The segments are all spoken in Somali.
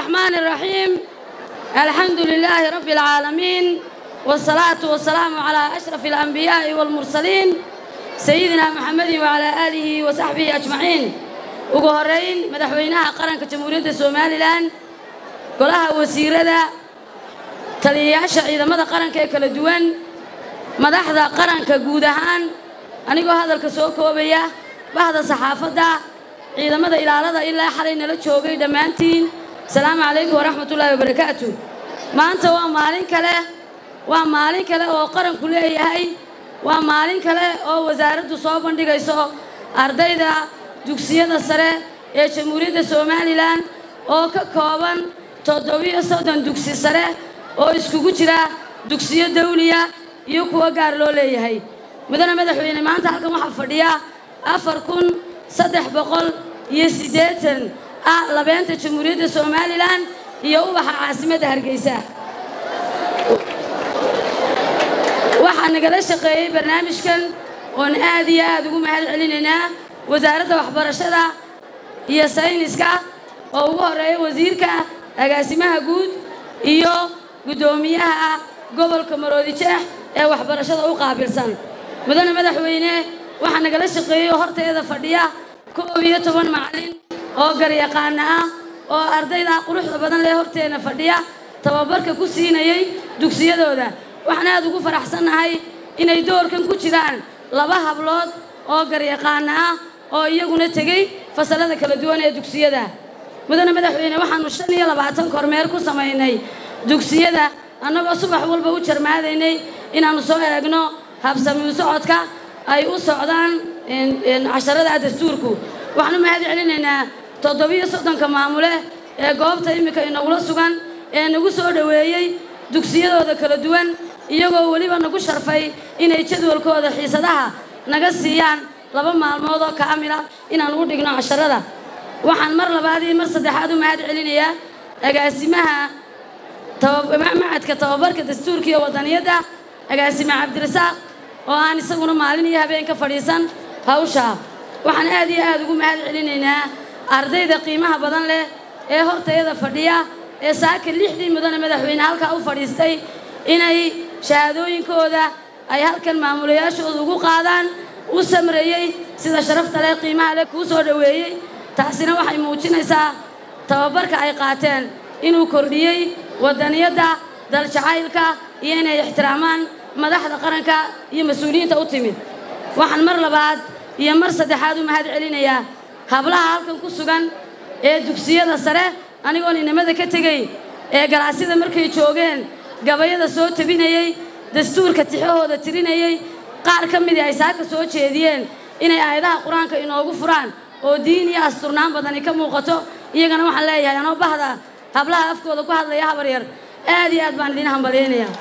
الرحمن الرحيم الحمد لله رب العالمين والصلاة والسلام على أشرف الأنبياء والمرسلين سيدنا محمد وعلى آله وصحبه أجمعين وقهرين مدحوينها قرن كجمهورية سومالي لان قلها وسيرة taliyayaasha ciidamada qaranka ee kala duwan madaxda qaranka guud ahaan anigoo hadalka soo koobaya bahda saxaafadda ciidamada ilaalada ilaa xalay nala joogay dhammaantiin asalaamu calaykum waraxmatullaahi wabarakaatu maanta waa maalin kale waa maalin kale oo qaranku leeyahay waa maalin kale oo wasaaraddu soo bandhigayso ardayda dugsiyada sare ee jamhuuriyadda somalilan oo ka kooban toddobiyo soddon dugsi sare oo iskugu jira dugsiyo dawliya iyo kuwo gaar loo leeyahay mudane madaxweyne maanta halkan waxaa fadhiya afar kun saddex boqol iyo siddeetan ah labeenta jamhuuriyadda somalilan iyo ubaxa caasimadda hargeysa waxaa nagala shaqeeyey barnaamijkan oon aad iyo aad ugu mahad celinaynaa wasaaradda waxbarashada iyo sayniska oo ugu horreeya wasiirka agaasimaha guud iyo guddoomiyaha gobolka maroodijeex ee waxbarashada u qaabilsan mudane madaxweyne waxaa nagala shaqeeyey horteeda fadhiya koob iyo toban macallin oo garyaqaana ah oo ardayda quruxda badan lee horteena fadhiya tababarka ku siinayay dugsiyadooda waxaan aad ugu faraxsannahay inay doorkan ku jiraan laba hablood oo garyaqaana ah oo iyaguna tegey fasalada kala duwan ee dugsiyada mudane madaxweyne waxaanu shan iyo labaatan kormeer ku samaynay dugsiyada annagoo subax walba u jarmaadaynay inaannu soo eegno habsamiu socodka ay u socdaan casharada dastuurku waxaan u mahad celinaynaa toddobiyo soddonka maamule ee goobta iminka inagula sugan ee nagu soo dhoweeyey dugsiyadooda kala duwan iyagoo weliba nagu sharfay inay jadwalkooda xiisadaha naga siiyaan laba maalmood oo kaamila inaan ugu dhigno casharada waxaan mar labaad iyo mar saddexaad u mahad celinayaa agaasimaha macadka tababarka dastuurka iyo wadaniyadda agaasime cabdirasaaq oo aan isaguna maalin iyo habeen ka fadhiisan hawsha waxaan aad iyo aad ugu mahad celinaynaa ardayda qiimaha badan leh ee hortayada fadhiya ee saaka lixdii mudane madaxweyne halkaa u fadhiistay inay shahaadooyinkooda ay halkan maamulayaashooda ugu qaadaan u samreeyey sida sharafta leh qiimaha leh kuu soo dhoweeyey taasina waxay muujinaysaa tababarka ay qaateen inuu kordhiyey wadaniyadda daljacaylka iyo inay ixtiraamaan madaxda qaranka iyo mas-uuliyiinta u timid waxaan mar labaad iyo mar saddexaad u mahad celinayaa hablaha halkan ku sugan ee dugsiyada sare anigoon inamada ka tegey ee galaasyada markay joogeen gabayada soo tabinayey dastuurka tixahooda tirinayey qaar ka midii ay saaka soo jeediyeen inay aayadaha qur-aanka inoogu furaan oo diin iyo asturnaan badani ka muuqato iyagana waxaan leeyahay anoo bahda hablaha afkooda ku hadlaya habar yar aad iyo aad baan idiin hambalyaynayaa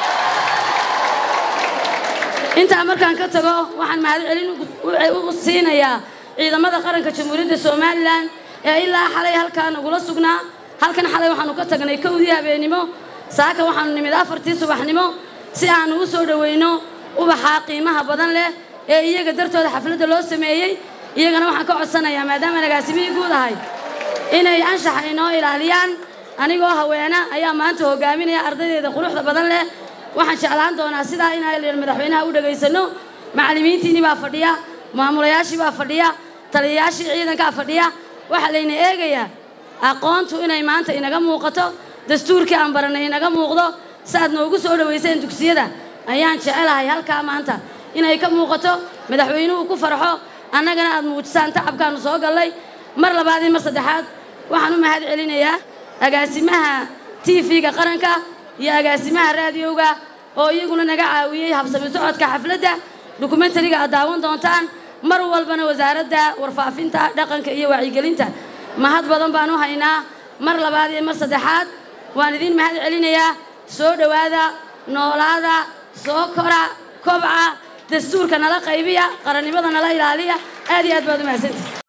intaa markaan ka tago waxaan mahad celin u siinayaa ciidamada qaranka jamhuuriyadda somalilan ee ilaa xalay halkaa nagula sugnaa halkan xalay waxaanu ka tagnay kowdii habeennimo saaka waxaanu nimid afartii subaxnimo si aanu u soo dhoweyno ubaxaa qiimaha badan leh ee iyaga dartooda xafladda loo sameeyey iyagana waxaan ka codsanayaa maadaama agaasimihii guud ahay inay anshaxa inoo ilaaliyaan anigoo haweena ayaa maanta hogaaminaya ardaydeeda quruxda badan leh waxaan jeclaan doonaa sidaa inaan madaxweynaha u dhagaysano macallimiintiinii baa fadhiya maamulayaashii baa fadhiya taliyayaashii ciidankaa fadhiya waxaa layna eegayaa aqoontu inay maanta inaga muuqato dastuurkii aan baranay inaga muuqdo saaad noogu soo dhowayseen dugsiyada ayaan jecelahay halkaa maanta inay ka muuqato madaxweynuhu ku farxo annagana aad muujisaan tacabkaanu soo gallay mar labaad iyo mar saddexaad waxaan u mahad celinayaa agaasimaha t v-ga qaranka iyo agaasimaha raadiyowga oo iyaguna naga caawiyey habsami socodka xafladda dokumentariga aad daawan doontaan mar walbana wasaaradda warfaafinta dhaqanka iyo wacyigelinta mahad badan baan u haynaa mar labaad iyo mar saddexaad waan idiin mahad celinayaa soo dhowaada noolaada soo kora kobca dastuurka nala qaybiya qarannimada nala ilaaliya aad iyo aad baad u mahadsantihi